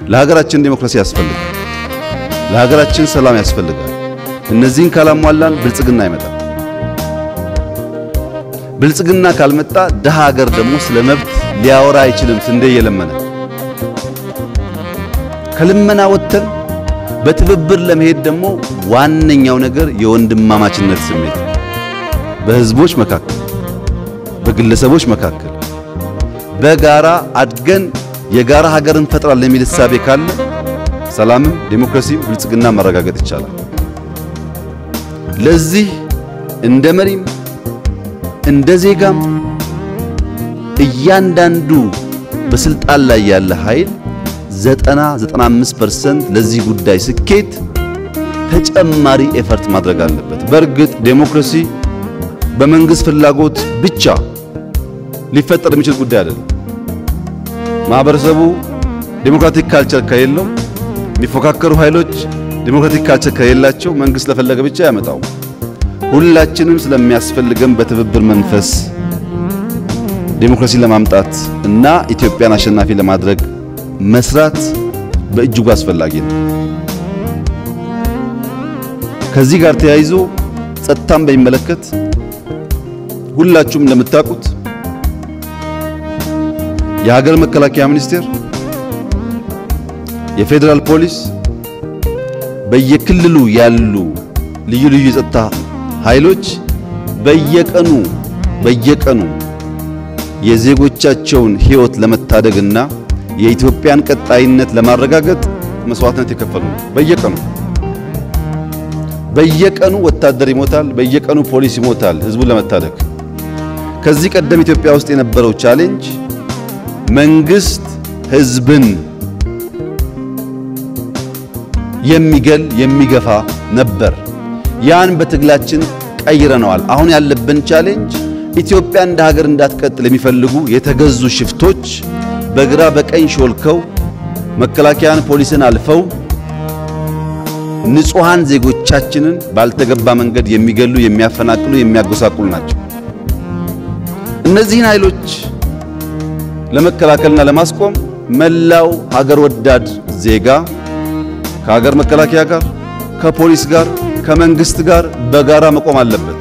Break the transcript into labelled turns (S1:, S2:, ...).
S1: ለሀገራችን ዴሞክራሲ ያስፈልጋል። ለሀገራችን ሰላም ያስፈልጋል። እነዚህን ካላሟላን ብልጽግና አይመጣም። ብልጽግና ካልመጣ ድሃ ሀገር ደግሞ ስለ መብት ሊያወራ አይችልም። ስንዴ እየለመነ ከልመና ወጥተን በትብብር ለመሄድ ደግሞ ዋነኛው ነገር የወንድማማችነት ስሜት በህዝቦች መካከል፣ በግለሰቦች መካከል በጋራ አድገን የጋራ ሀገር እንፈጥራለን የሚል እሳቤ ካለ ሰላምም ዴሞክራሲም ብልጽግና ማረጋገጥ ይቻላል። ለዚህ እንደ መሪም እንደ ዜጋም እያንዳንዱ በስልጣን ላይ ያለ ኃይል 90 95% ለዚህ ጉዳይ ስኬት ተጨማሪ ኤፈርት ማድረግ አለበት። በእርግጥ ዴሞክራሲ በመንግስት ፍላጎት ብቻ ሊፈጠር የሚችል ጉዳይ አይደለም። ማህበረሰቡ ዴሞክራቲክ ካልቸር ከሌለው፣ የሚፎካከሩ ኃይሎች ዴሞክራቲክ ካልቸር ከሌላቸው መንግስት ለፈለገ ብቻ ያመጣው። ሁላችንም ስለሚያስፈልገን በትብብር መንፈስ ዴሞክራሲ ለማምጣት እና ኢትዮጵያን አሸናፊ ለማድረግ መስራት በእጅጉ አስፈላጊ ነው። ከዚህ ጋር ተያይዞ ጸጥታን በሚመለከት ሁላችሁም እንደምታውቁት የሀገር መከላከያ ሚኒስቴር፣ የፌዴራል ፖሊስ፣ በየክልሉ ያሉ ልዩ ልዩ የጸጥታ ኃይሎች በየቀኑ በየቀኑ የዜጎቻቸውን ሕይወት ለመታደግና የኢትዮጵያን ቀጣይነት ለማረጋገጥ መስዋዕትነት የከፈሉ ነው። በየቀኑ በየቀኑ ወታደር ይሞታል፣ በየቀኑ ፖሊስ ይሞታል ህዝቡን ለመታደግ። ከዚህ ቀደም ኢትዮጵያ ውስጥ የነበረው ቻሌንጅ መንግስት ህዝብን የሚገል የሚገፋ ነበር። ያን በትግላችን ቀይረነዋል። አሁን ያለብን ቻሌንጅ ኢትዮጵያ እንደ ሀገር እንዳትቀጥል የሚፈልጉ የተገዙ ሽፍቶች በግራ በቀኝ ሾልከው መከላከያን፣ ፖሊስን አልፈው ንጹሃን ዜጎቻችንን ባልተገባ መንገድ የሚገሉ፣ የሚያፈናቅሉ፣ የሚያጎሳቁሉ ናቸው። እነዚህን ኃይሎች ለመከላከልና ለማስቆም መላው ሀገር ወዳድ ዜጋ ከሀገር መከላከያ ጋር ከፖሊስ ጋር ከመንግስት ጋር በጋራ መቆም አለበት።